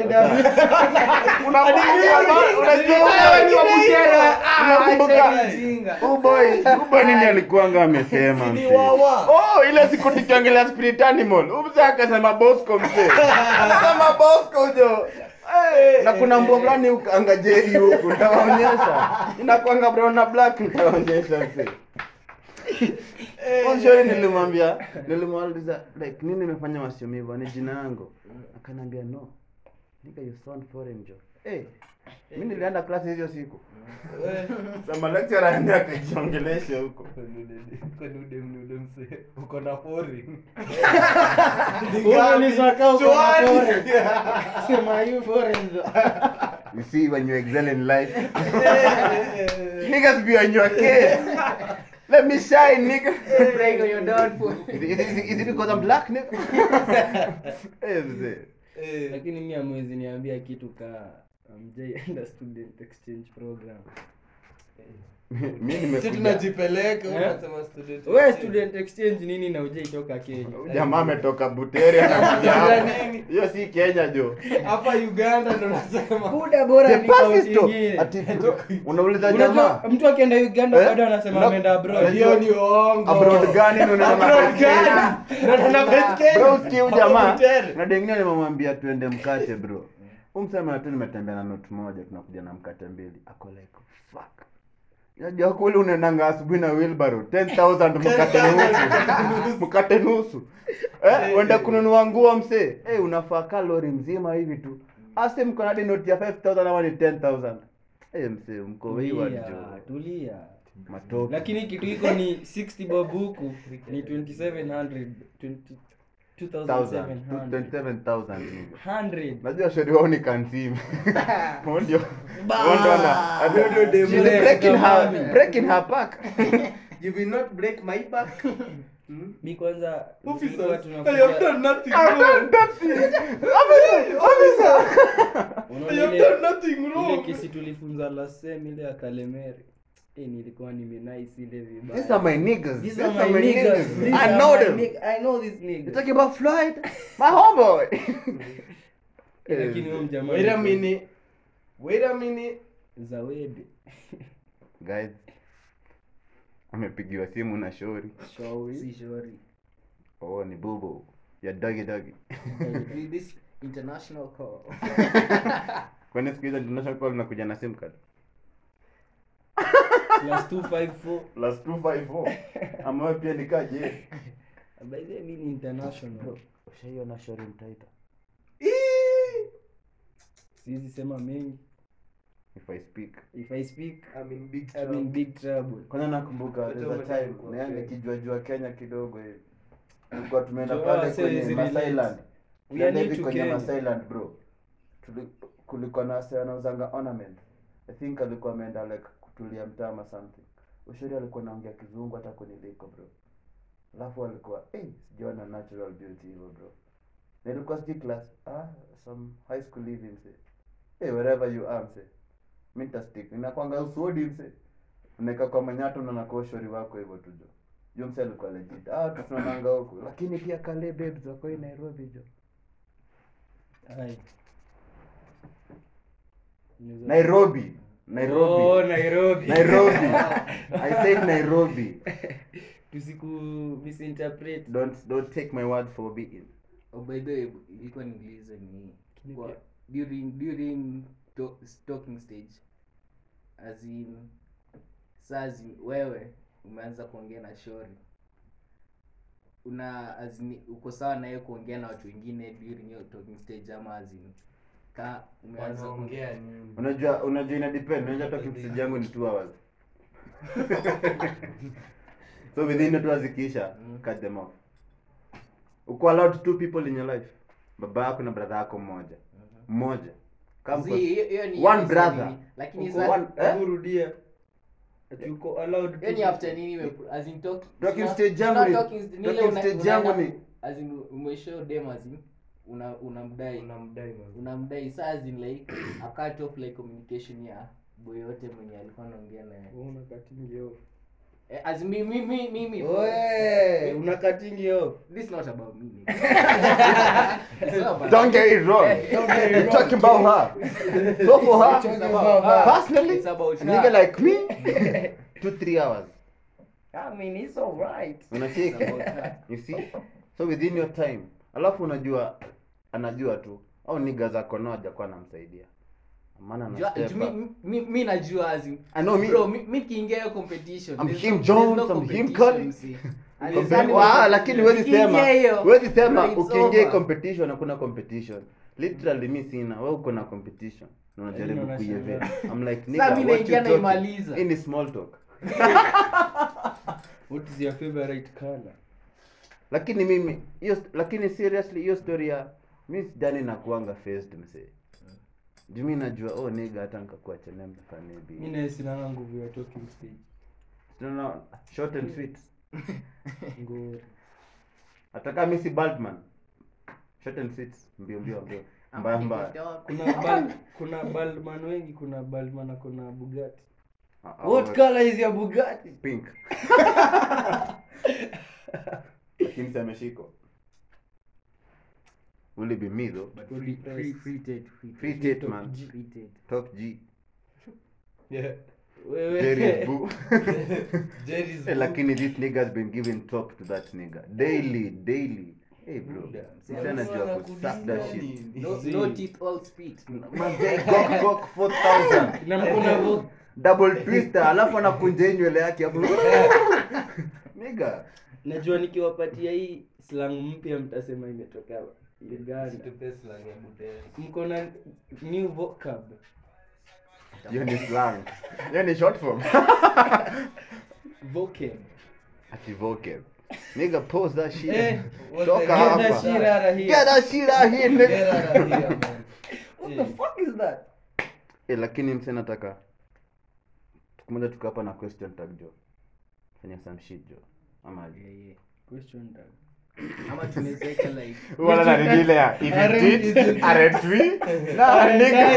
uboy nini alikuanga amesema Ni msee? wawa. oh ile siku tukiongelea spirit animal umse akasema bosco msee akasema bosco jo Eh, na kuna mbwa fulani ukanga jeri huku nitawaonyesha inakwanga brown na black nitawaonyesha msee Onshori nilimwambia nilimwauliza like nini imefanya wasiomivu ni jina yangu akaniambia no nigga you sound foreign jo eh mi nilienda klasi hizo siku sema lecturer aende akajiongeleshe huko kwenudemnude mse uko na fori you see when you excel in life niggas be on your case let me shine nigga Break on your downfall. is, it- is, it- is it because I'm black nigga eh mzee lakini mi amwezi niambia kitu ka amjaienda student exchange program mi si nimekuja tunajipeleka Eh? unasema student we student exchange nini na ujaitoka kenya jamaa ametoka butere anakuja hapa hiyo si kenya jo hapa uganda ndo nasema buda bora The ni kaunti pasito. ingine. Ati bro, unauliza Unajua, jamaa mtu akienda uganda Eh? bado anasema Na- ameenda abroad hiyo ni uongo abroad gani ndio unaenda na Abroad baiskeli? gani? Ndo na baiskeli. bro usikie huyu jamaa Butere. na dengine nimemwambia tuende mkate bro umsema tu nimetembea na note moja tunakuja na mkate mbili ako like fuck Unajua kule unaendanga asubuhi na wheelbarrow 10000 mkate nusu mkate nusu eh uende kununua nguo msee eh unafaa kalori mzima hivi tu ase mko na hadi note ya 5000 ama ni 10000 eh msee mko wayward tulia jo tulia matoke lakini kitu iko ni 60 bob huku ni 2700 20 2700 27000 nigga 100 najua shori wao ni kansimu Huo ndio Ba! huo ndo ana- Huo ndio dem She's left. breaking her Mami. breaking her back you will not break my back Hmm? mi kwanza Officers, tulikuwa I have tunakuja done nothing I've done wrong. nothing. Officer, officer. unaona I have ile- done nothing ile wrong. kesi tulifunza last sem ile ya kalemeri eh nilikuwa nimenaice ile vibaya These are my niggas. These These are are my my niggas. niggas. These I are know my them. nig- I know these You're niggas. talking about Floyd? My homeboy. Eh, lakini huyo mjamaa Wait a alikuwa- minute. Wait a minute. Zawedi. Guys, amepigiwa simu na shori. Shauri. Si shori. Oh, ni bubu. Ya doggy doggy. With this international call. Kwani siku hizo international call nakuja na sim card? Plus 254. Plus 254. Ama wewe pia nikaje? By the way, mi ni international. Ushaiona shori mtaita? Siwezi sema mengi. If I speak. If I speak, I'm in big I'm in trouble. big trouble. Kwanza nakumbuka Watu there's a wamejaribu time kwa naenda Kenya. kijua jua Kenya kidogo hivi. Tulikuwa tumeenda Joa, pale say kwenye is Masai relate. Land. We Tulienda are new hivi to kwenye Kenya. Masai Land bro. Tuli, kulikuwa na wase wanauzanga ornament. I think alikuwa ameenda like kutulia mtama something. Ushuri alikuwa anaongea kizungu hata kuniliko bro. Alafu alikuwa eh sijaona natural beauty hivyo bro. Na ilikuwa sijui class ah some high school hivi mse. Eh wherever you are mse. Mimi nitastick. Ninakwanga usudi mse. Unaeka kwa manyato na nakuwa ushuri wako hivyo tu jo. Jo mse alikuwa legit. Ah tu tunaonanga huku. Lakini pia kale babes wako hii Nairobi jo. Ai. Unaweza- Nairobi. Nairobi. Oh, Nairobi. Nairobi. I said Nairobi. Tusiku misinterpret. Don't don't take my word for being. Oh, by the way, ilikuwa niulize ni Lakini kwa, pia- during during to, talking stage as in saa zi- wewe umeanza kuongea na shori una as in, uko sawa naye kuongea na watu wengine during your talking stage ama as in, ka umeanza ku- wanaongea nini unajua unajua ina depend unajua talking stage yangu ni 2 hours so within the 2 hours ikiisha Mm. cut them off uko allowed two people in your life baba yako na brother yako mmoja mmoja Kama See, kwa- hiyo- hiyo ni- one hiyo ni brother. nini, lakini Uko- sa- one- eh? hebu rudia ati uko allowed hiyo to- ni after nini ime- as in talk- Talking not- stage yangu not ni- talking st- ni ile talking una- stage unaenda yangu ni- ku- as in umeshow dem as in una unamdai unamdai man unamdai saa as in like a cut off like communication ya boy yote mwenye alikuwa anaongea naye una cutting off Eh, as in mi- mi- mi- mimi Oe, una cutting off this is not about me nigga. It's not about- don't get it wrong Eh, don't get it I'm wrong. talking about her so for her It's about her. personally It's about a nigga her. like me two three hours I mean it's all right unacheki It's about her. you see so within your time alafu unajua anajua tu au niga zako nao hajakuwa anamsaidia maana ana Jua- step mi- up. mi- mi najua as in- I know me. bro mi mi nikiingia hiyo competition I'm there's him no- Jones, there's no I'm him competition, Cody. see. Compare- Alizani- Wa- lakini huwezi nikiingia sema hiyo, huwezi sema bro, it's ukiingia hii over. competition hakuna competition literally mi sina wewe uko na competition na unajaribu Lakini kuievent unashangaa. I'm like Sasa nigga mi what naingia you talking naimaliza. hii ni small talk what is your favorite color lakini mimi hiyo lakini seriously hiyo story ya mi sidhani nakuanga faced msee juu mi najua oh nigga hata nikakuwa chenembe mi kanibi naye sinanga nguvu ya talking stage tunaona short and sweet ngori hata kama mi si baldman short and sweet mbio mbio mbio mbaya mbaya kuna bal, kuna baldman wengi kuna baldman na kuna bugatti Ah, ah, what what- color is your bugatti pink lakini si ameshikwa will it be me though But free- free- free tate, free free tate. tate man Free tate. top g yeah Jerry is boo Jerry's Eh, lakini this nigga has been giving top to that nigga daily daily hey bro Buda. msee anajua kusuck that shit No- no teeth, all spit. Manze, gok gok 4000 na mkuna vo double twister alafu anakunja hii nywele yake hapo nigga najua nikiwapatia hii slang mpya mtasema imetoka uganda Situpe slang ya Butere. mko na new vocab hiyo ni slang hiyo ni short form vocab ati vocab nigga pause that shit Eh, what toka the- get hapa that shit out of get here that shit out here Get nigga out of here, man. what the fuck is that eh lakini mse nataka siku moja tuko hapa na question tag jo fanya some shit jo ama Yeah, yeah. question tag Ama tunaweza weka like wala na nini ile ya if Are- you did is- aren't we na nigga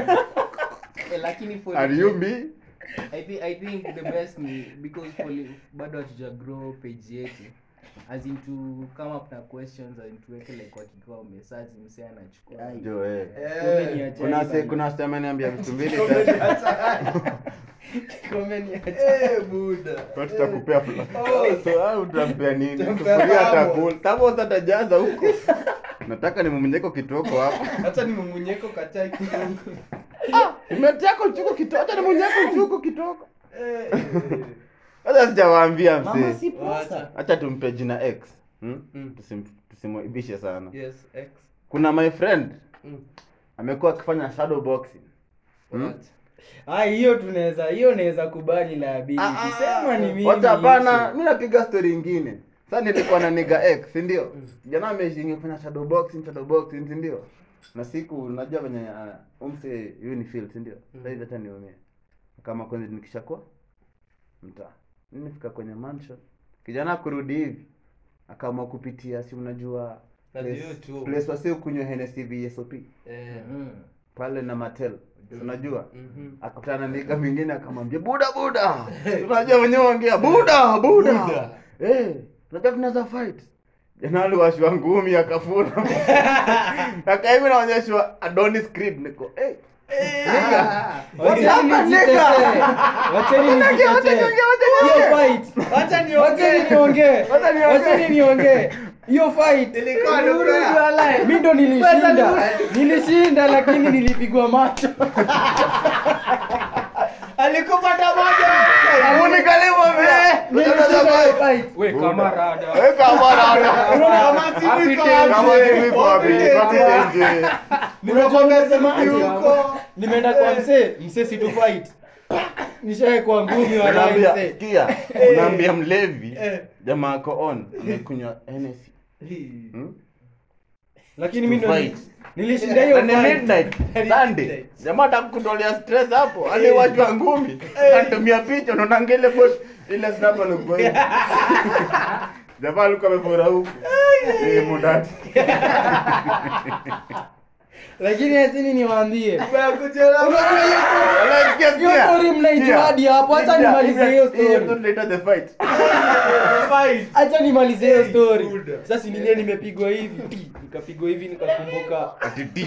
eh, lakini for are you me I think I think the best ni because for li- bado hatuja grow page yetu as in to come up na questions and tuweke like kwa kikao message msee anachukua Ai. jo eh Comment ni ajabu kuna se bana. kuna sema ameniambia vitu mbili tatu Comment ni ajabu. Eh, Buda. Kwa tutakupea fula. Oh. So au utampea nini? Utampea Sufuria thermos. atakula. Thermos atajaza huko. Nataka nimumunyeko kitoko hapo. hata ni mumunyeko kachai kidogo Nimetaka chuko kitoko, acha nimunyeko chuko kitoko. Eh, eh, Sasa sijawaambia mama msee. si posa Acha tumpe jina X. Hmm? Mm. Tusim tusimwibishe sana. yes x Kuna my friend Mm. amekuwa akifanya shadow boxing. Hmm? What? Ah, hiyo tunaweza hiyo naweza kubali liability. Ah, ah, Sema ni mimi. Wacha hapana, hicho. mimi napiga story ingine. Sasa nilikuwa na nigga X, si ndio? Jana ameshingi kufanya shadow boxing, shadow boxing, si ndio? Na siku unajua venye uh, umse hiyo ni field, si ndio? Sasa hivi hata niumie. Kama kwanza nikishakuwa mtaa. Mimi nifika kwenye mansion. Kijana kurudi hivi. Akaamua kupitia si unajua Na place- hiyo tu. place wasio kunywa Hennessy VSOP Eh, Mm. pale na Mattel. Si Unajua? mhm. akakutana na nigga mwingine akamwambia buda buda unajua wenyewe ongea buda buda Buda. eh unajua tunaweza fight jana aliwashwa ngumi akafura akaivi naonyeshwa Adonis Creed niko eh Ah, Wacheni Hapa, nijitetee. nigga. Wacheni Wacha niongee, wacha nijitetee. niongee, wacha Hiyo niongee. fight. Wacha niongee. Wacheni niongee. Wacha niongee. Wacheni niongee. Hiyo fight. Ilikuwa ni Uhuru fair. you are alive. Mimi ndo nilishinda. Nilishinda lakini nilipigwa macho. alikupata moja Unikalimu Nilishinda fight. we Buda. kamarada Weka bwana. Unaona Kama happy simu iko days. Kama simu iko wapi? Happy days. Nimekuwa nimesemaje Yuko. hapa? nimeenda kwa msee msee si tu fight nishae kwa ngumi wa Unaambia, msee sikia, unaambia mlevi jamaa ako on amekunywa Hennessy. Hmm? lakini mimi ndo Fight. nilishinda hiyo Na ni fight. midnight, Sunday. Jamaa atakutolea stress hapo. Hadi watu wa ngumi. Anatumia picha unaona ngele bot ile snap alikuwa hivi. Jamaa alikuwa amefura huku. Eh, mudati. lakini achini niwaambie Unasikia hiyo story mnaijua hadi hapo acha nimalize hiyo story Later the fight. acha nimalize hiyo story sasa nilie nimepigwa hivi ti, nikapigwa hivi nikakumbuka Ati di.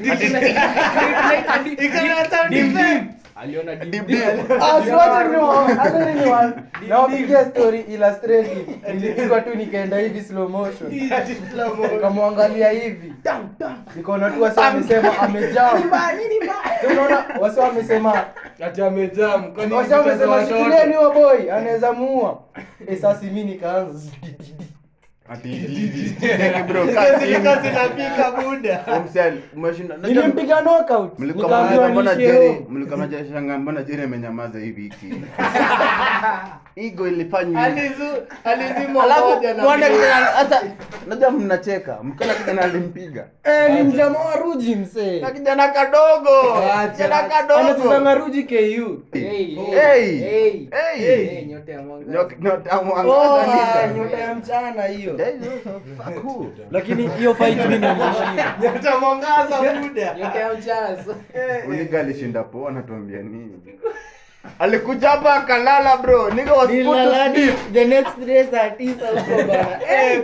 Dim, dim. aliona dim, Dim, dim. dim. Ah, si wacha niwa- acha niwa- nawapigia story illustrative nilipigwa tu nikaenda hivi slow motion nikamwangalia hivi nikaona tu wasi wamesema amejam unaona wasi wamesema ati amejam kwani wasi mtoto wamesema wa watoto? shikilieni huyo boy anaweza muua Eh, sasa mi nikaanza Ati di, di, di. Cheki bro, kaa chini. Umsel, umeshinda. Unajua- nilimpiga knockout Mlikuwa nikaambiwa mnaanza mbona niishie Jerry, home. mlikuwa mnashanga mbona Jerry amenyamaza hivi hiki. Ego ilifanywa. hivi. Alafu muone kijana hata unajua mnacheka. Mkala kijana alimpiga. Eh, ni mjamaa wa ruji msee Na kijana kadogo. Acha. Kijana kadogo. anachezanga ruji ku Hey. Hey. Hey. nyota ya mwangaza. Nyota nyota Oh, mwangaza ah, nita. nyota ya mchana hiyo Hey, fuck who? lakini hiyo fight mimi ndo nilishinda nyota ya mchazo Uniga alishinda poa anatuambia nini? Alikuja hapa akalala bro. Nigga was put to Nilaladi sleep. the next day saa tisa huko bana Eh,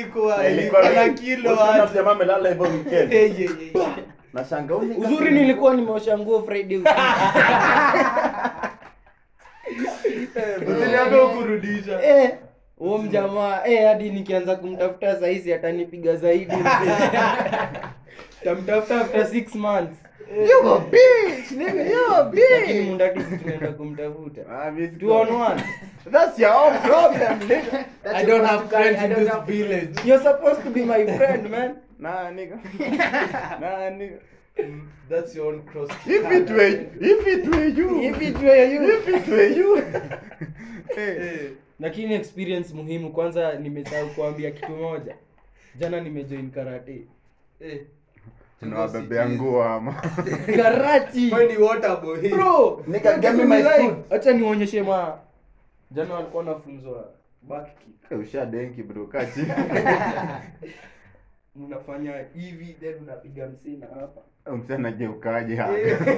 Usiona jamaa amelala hivyo weekend. Nashanga huyu nigga- uzuri nilikuwa nimeosha nguo friday usiku. Eh, huo mjamaa eh, hadi nikianza kumtafuta saizi atanipiga zaidi tamtafuta after six months You a bitch, nigga, you a lakini bitch. mundati si tunaenda kumtafuta Ah, miss two on one That's your own problem, nigga. I don't have friends in this village. you're supposed to be my friend man Nah, nigga. Nah, nigga. That's your own cross. If it were, if it were you, If it were you. if it were you. hey. lakini experience muhimu kwanza nimesahau kuambia kitu moja jana nimejoin karate Eh. Unawabebea nguo ama. karati Wewe ni water boy. bro Nigga, give me my food. acha nionyeshe ma jana walikuwa nafunzwa back kick Usha denki bro, kaa chini. unafanya hivi then unapiga msina hapa Msana anageukaje hapa?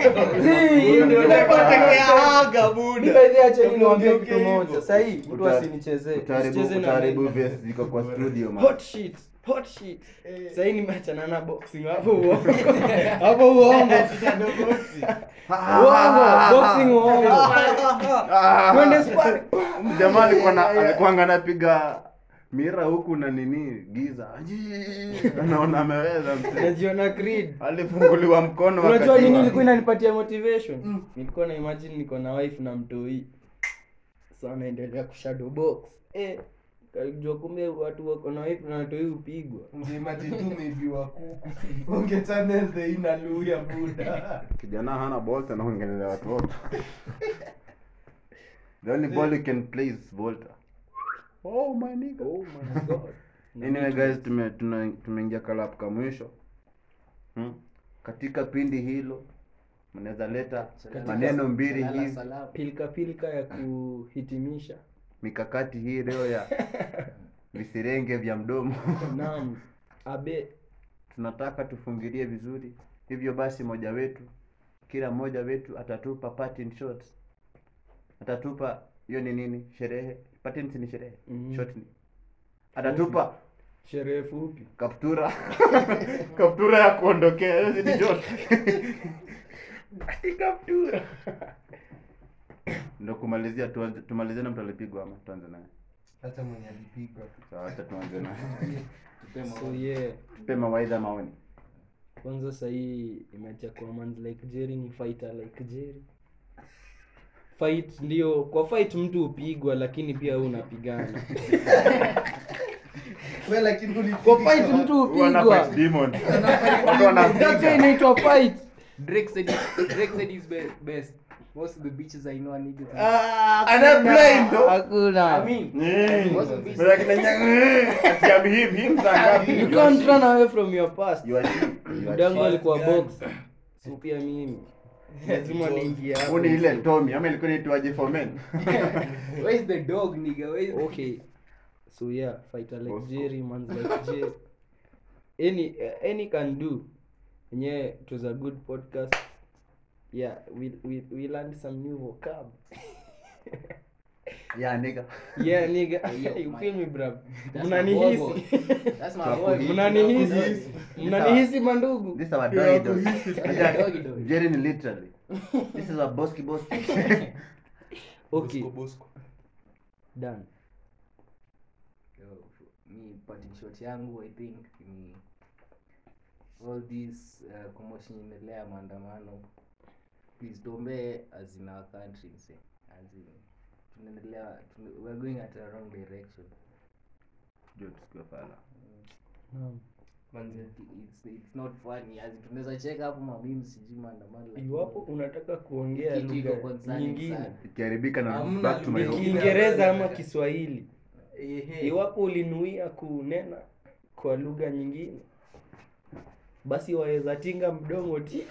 acha niwaambie kitu moja sahii mtu Uta- asinichezee Utaharibu usicheze na utaharibu mimi. vest ziko kwa studio man. hot shit hot shit sahii nimeachana na boxing hapo uongo hapo uongo uongo boxing uongo Ah. twende sparring Jamaa alikuwa na alikuwa anapiga mira huku na nini giza. Aji, Anaona ameweza mzee. najiona creed Alifunguliwa mkono unajua wakati nini wa- ilikuwa inanipatia motivation nilikuwa na imagine niko na wife na mtoi so anaendelea kushadow box eh kajua kumbe watu wako na wife na watoi upigwa Ungeimagine tu umeibiwa kuku. Unge channel the ina luya buda. kijana hana bolt anaongelea watu wote. The only ball you can play is Volta. Oh my nigga. oh my god Anyway guys tume tuna- tumeingia kalap ka mwisho. Hmm? Katika pindi hilo mnaweza leta maneno mbili Salala hivi salama. pilika pilika ya kuhitimisha mikakati hii leo ya visirenge vya mdomo naam abe tunataka tufungilie vizuri hivyo basi moja wetu kila mmoja wetu atatupa parting shots atatupa hiyo ni nini sherehe parting ni sherehe Mhm. shot ni atatupa sherehe fupi kaptura kaptura ya kuondokea hiyo si ni shot kaptura ndo kumalizia tuanze tumalizie na mtu alipigwa ama tuanze naye Hata mwenye alipigwa. sawa acha tuanze naye so yeah tupe mawaidha maoni kwanza sahii imeacha kuwa mans like jerry ni fighter like jerry fight ndio kwa fight mtu hupigwa lakini pia wewe unapigana Wewe lakini uli- kwa fight mtu Huwa na hupigwa fight demon. Watu wanapiga. That's why inaitwa fight Drake said it, Drake said he's be- best. Most of the bitches I know are niggas. Ana blind though. hakuna I mean, Mm. most of the bitches. Bila kina nyang- ati I'm him, him saa ngapi? you can't run away from your past You are him. You are mdango him. alikuwa gani? box so pia mimi lazima niingie hapo. Huu ni ile Tommy ama ilikuwa inaitwaje for men? Where is the dog, nigga? Where is okay so yeah fighter like Bosco. jerry mans like jerry any uh, any can do yeah it was a good podcast yeah we we, we learned some new vocab Yeah, nigga. yeah nigga Yo, you my- feel me bro That's my boy, mnanihisi boy. That's my Kwa boy. kuhisi. mnanihisi Kuhisi. mnanihisi mandugu This is our doggy dog. Doggy dog. Jerry ni literally. This is our boski boski. okay Bosco, Bosco. done Yo, me parting shot yangu i think ni all this uh, commotion inaendelea maandamano please tuombee as in our country mse as in tunaendelea tuna- we're going at a wrong direction Ndio tusikiwe fala. Naam. Manze. it's, it's not funny as in tunaweza cheka hapo mamimi sijui maandamano lakini iwapo unataka kuongea kitu iko lugha concerning nyingine sana. Ikiharibika na Hamna back to my lugha home. ingine. kiingereza ama kiswahili Ehe. iwapo ulinuia kunena kwa lugha nyingine basi waweza tinga mdomo ti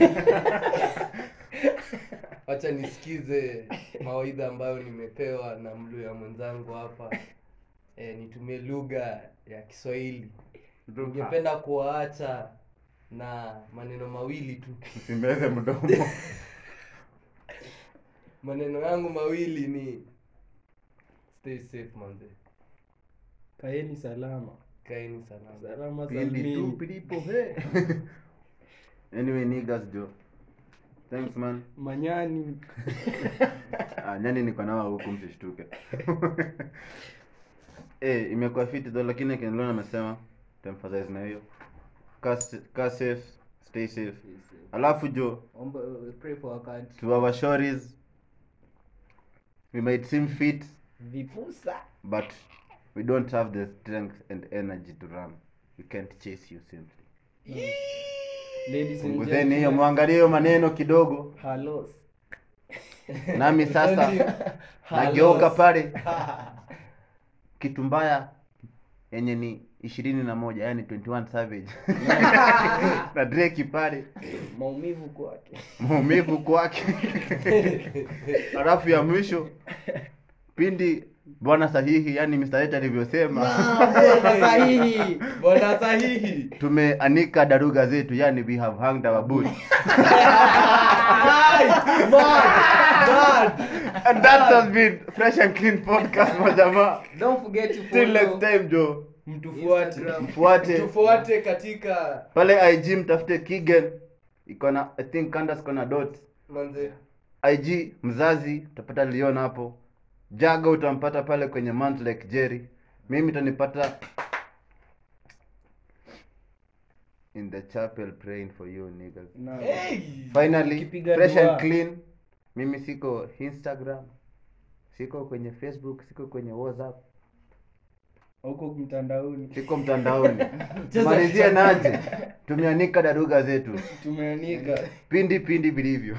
wacha nisikize mawaidha ambayo nimepewa na mluya mwenzangu hapa e, nitumie lugha ya kiswahili ningependa kuwaacha na maneno mawili tu Usimeze mdomo. maneno yangu mawili ni stay safe manze kaeni salama kaeni salama salama Pindi tu salmini pilipo he. Anyway, niggas jo. Thanks man. manyani Ah, nyani niko nao huku msishtuke. Eh, imekuwa fiti though lakini Kenlon amesema tuemphasize na hiyo. Kaa s- kaa safe, stay safe. Alafu jo, Omba, uh, pray for our country to our shorties we might seem fit vipusa but we don't have the strength and energy to run. We can't chase you simply. ladies and Punguzeni hiyo gentlemen mwangalie hiyo maneno kidogo. halos Nami sasa nageuka pale kitu mbaya yenye ni ishirini na moja yani 21 savage na dreki pale maumivu kwake maumivu kwake halafu ya mwisho pindi bwana sahihi yani Mr. H alivyosema sahihi bwana sahihi tumeanika daruga zetu yani we have hanged our boots and that has been fresh and clean podcast majamaa don't forget to till next follow time jo mtufuate Instagram. mfuate tufuate katika pale ig mtafute kigen iko na i think kandas iko na dot manze ig mzazi utapata lion hapo jaga utampata pale kwenye mount lake jerry mimi utanipata in the chapel praying for you niggas Naam. finally Ukipiga fresh dua. and clean mimi siko instagram siko kwenye facebook siko kwenye whatsapp huko mtandaoni siko mtandaoni tumalizie naje tumeanika daruga zetu tumeanika pindi pindi vilivyo